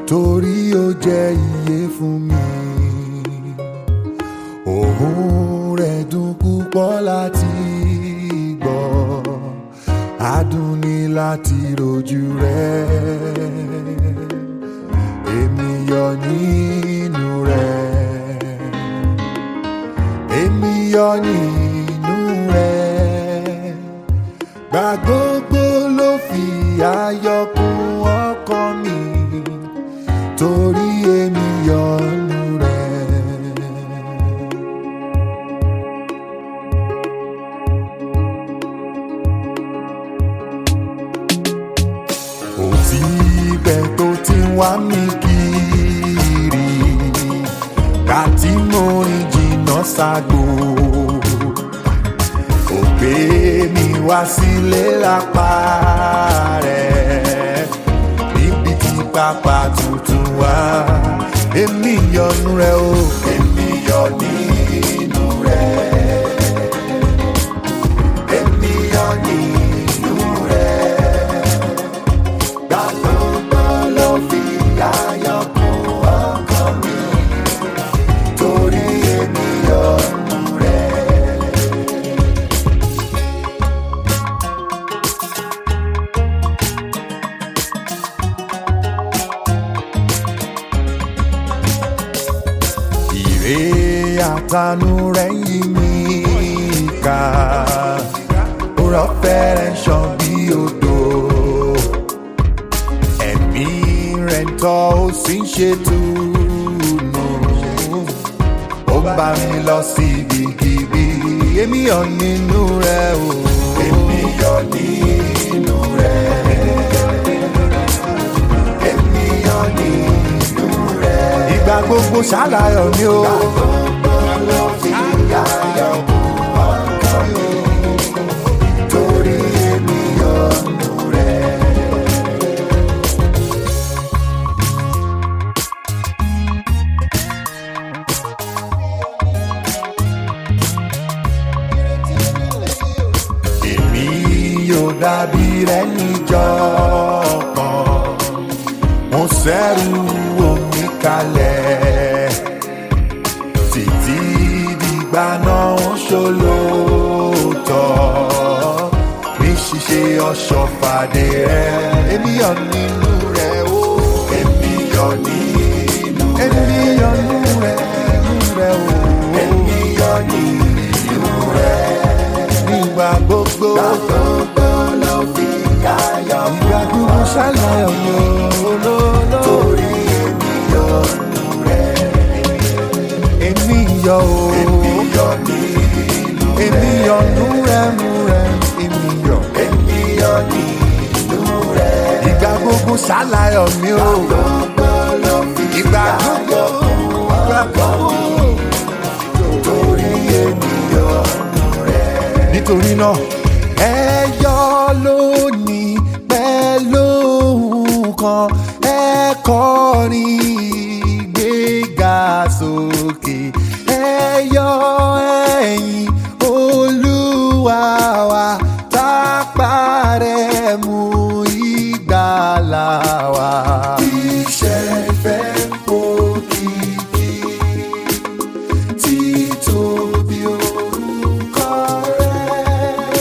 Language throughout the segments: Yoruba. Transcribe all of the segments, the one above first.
torí ó jẹ́ iye fún mi. Òun rẹ̀ dùn púpọ̀ láti gbọ́, adùn ni láti rojú rẹ̀. Èmi yọ nínú rẹ̀, èmi yọ nínú rẹ̀. Gbà gbogbo ló fi ayọ̀ kún ọkàn mi, torí èmi yọ nínú rẹ̀. kò tí bẹ́ẹ̀ tó ti ń wá mi kiri ká tí mo rìn jìnnà ságbo kò gbé mi wá sílé lápá rẹ̀ níbi tí pápá tuntun wá èmi yọnu rẹ o èmi yọ nínú rẹ èmi yọ nínú rẹ gbàgbọ́ ló fi ayọ̀ kún ọkàn mi torí èmi yọnu rẹ̀. Ìrè àtànú rẹ̀ yí mi ká, òrọ̀ fẹ́rẹ̀ ṣàn bí odò ẹ̀mí rẹ̀ ń tọ́ ó sì ń ṣètùnú. ó ń bá mi lọ sí ibikíbi èmi yọ nínú rẹ̀ o. èmi yọ nínú rẹ̀. èmi yọ nínú rẹ̀. ìgbà gbogbo ṣàlàyé mi o. ìgbà gbogbo ló fi ayọ̀ kún ọkàn mi. torí èmi yọ nínú rẹ̀. èmi yóò dàbí rẹ níjọ́ kan mo sẹ́rù omi kalẹ̀ títí dìgbà náà ń ṣolóòótọ́ ní ṣíṣe ọ̀ṣọ́fàdé rẹ èmi yọ̀ nínú rẹ o èmi yọ̀ nínú rẹ èmi yọ̀ nínú rẹ nínú rẹ o èmi yọ̀ nínú rẹ nígbà gbogbo. Gbà gbogbo ló fi ayọ̀ mọ́. Ìgbà gbogbo ṣàlàyé mi olóòlò. Torí èmi yọ nù rẹ̀. Èmi yọ o. Èmi yọ nínú rẹ̀. Èmi yọ nù rẹ̀ nù rẹ̀. Èmi yọ. Èmi yọ nínú rẹ̀. Ìgbà gbogbo ṣàlàyé mi o. Gbà gbogbo ló fi ayọ̀ mọ́. Ìgbà gbogbo. Torí èmi yọ nù rẹ̀ nítorí náà ẹ yọ lónìí pẹ̀lú nǹkan ẹ kọrin ìgbéga sókè ẹ yọ ẹ̀yìn olúwa wa tápá rẹ̀ mú ìgbàlà wa. iṣẹ́ fẹ́ òkìkí títóbi orúkọ rẹ̀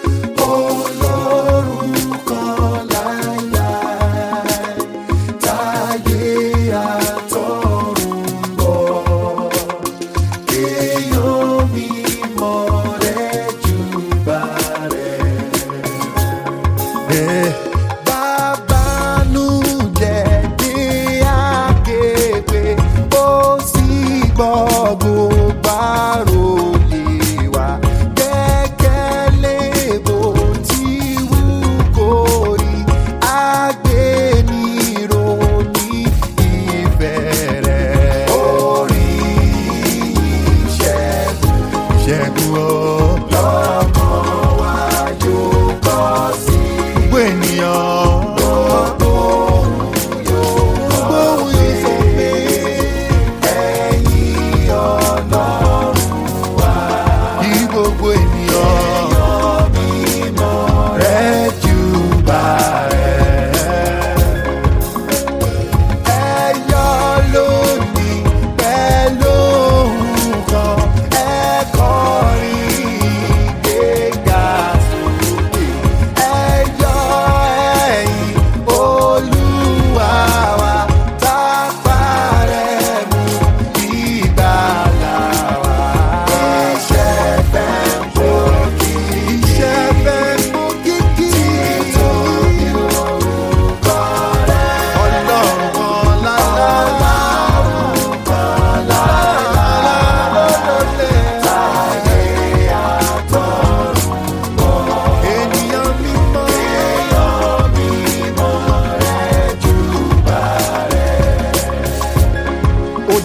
olórúkọ láíláí táyé àtọ̀run bọ̀ kéèyàn mímọ́ rẹ̀ júbà rẹ̀. Bàbá nù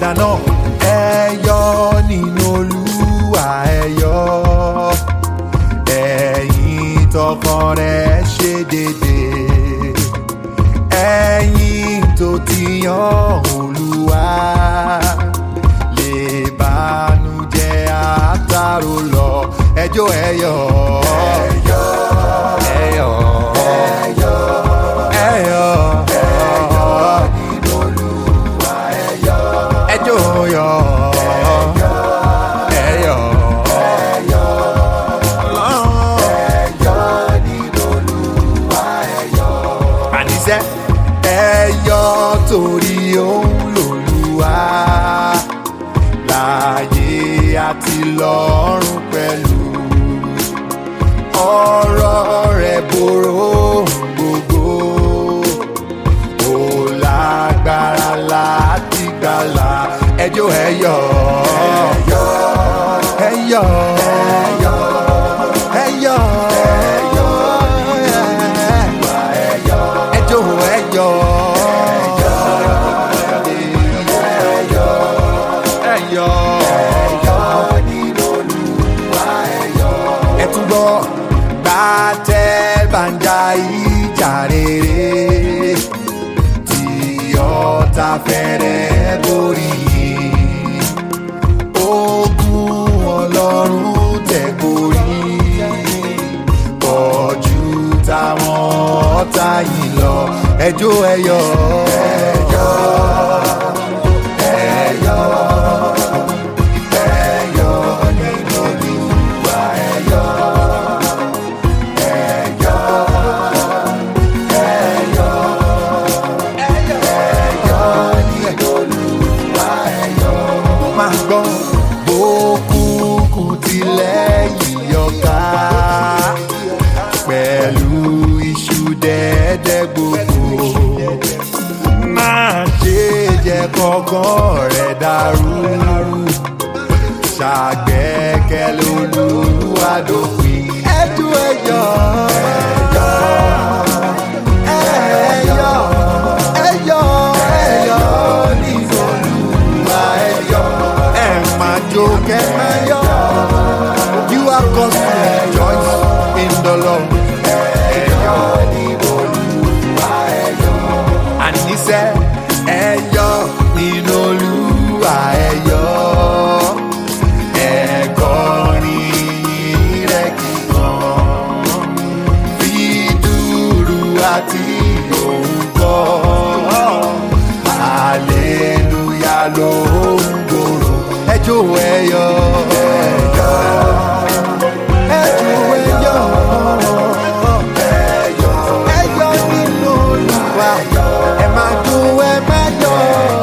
padà náà ẹ̀yọ́ nínú olúwa ẹ̀yọ́ ẹ̀yin tọkàn rẹ̀ ṣe déédéé ẹ̀yin tó ti yan olúwa lè bánújẹ́ àtàrò lọ ẹjọ́ ẹ̀yọ́ ẹ̀yọ́ ẹ̀yọ́ ẹ̀yọ́ ẹ̀yọ́ nínú olúwa ẹ̀yọ́ ẹjọ́ yọ ẹ̀yọ́ ẹ̀yọ́ ẹ̀yọ́ nínú olúwa ẹ̀yọ́ àníṣe ẹ̀yọ́ torí òun lòlúwa láàyè àti lọ́run pẹ̀lú ọ̀rọ̀ rẹ̀ borò ohun gbogbo ó lágbára láti gbàlà ẹjọ́ ẹ̀yọ́ ẹ̀yọ́ ẹ̀yọ́ ẹ̀yọ́ ẹjọ́ ẹ̀yọ́ ẹ̀yọ́ ẹ tún gbọ́ gbàtẹ́ bàǹjà ìjà rere tí ọ̀tá fẹ́rẹ̀ borí yìí ogun ọlọ́run tẹ̀ borí pọ̀jù táwọn ọ̀tá yìí lọ ẹjọ́ ẹ̀yọ́ ẹ̀yọ́ ẹ̀yọ́ ẹ̀yọ́ nínú olúwa ẹ̀yọ́ ẹ̀yọ́ ẹ̀yọ́ ẹ̀yọ́ nínú olúwa ẹ̀yọ́ máa gbọ́ bókùnkùn tilẹ̀ yíyọká pẹ̀lú iṣu dẹ́dẹ́ gbogbo máa ṣe jẹ́ kọ́kàn rẹ̀ dàrú ṣàgbẹ́kẹ̀lé olúwadópin ẹ̀dùn ẹ̀yọ́ ẹ̀yọ́ ẹ̀yọ́ ẹ̀yọ́ nínú olúwa ẹ̀yọ́ ẹ̀ máa jó kẹ́ máa yọ̀ you are cause to rejoice in the Lord ẹ̀yọ́ nínú olúwa ẹ̀yọ́ àníṣe ẹ̀yọ́ nínú olúwa ẹ̀yọ́ ẹ̀kọrin rẹ̀ kíkan fi dúró àti òun kọ́ hallelujah ló ń gbòòrò ẹjọ́ ẹ̀yọ́ ẹ̀yọ́ ẹjọ́ ẹ̀yọ́ ẹ̀yọ́ ẹ̀yọ́ nínú olúwa ẹ máa dún ẹ máa yọ̀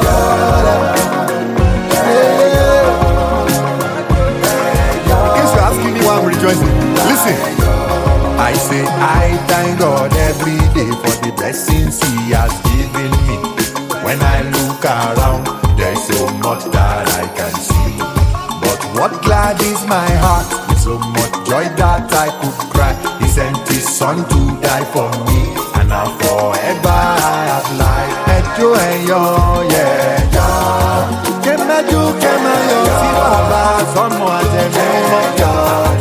In case you're asking me why I'm rejoicing, listen. I say I thank God every day for the blessings He has given me. When I look around, there's so much that I can see. But what gladdens my heart with so much joy that I could cry. He sent His Son to die for me, and now forever I have life. Ẹjọ́ ẹ̀yọ́ yẹ̀yọ́. Kẹ́mẹ́jú kẹ́mẹ́yọ̀ sí bàbá sọ́mọ àtẹ̀mí mọ́jọ́.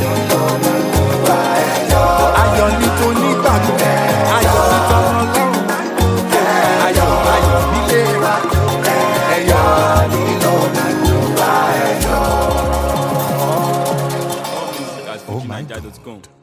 Ayọ̀ ní tó nígbàgbọ́, ayọ̀ ní tọ́mọ lọ́rùn. Ayọ̀ ayọ̀ nílé wa, ẹ̀yọ́ nínú olúwa ẹ̀yọ́. That's Oh my FujiNiger.com.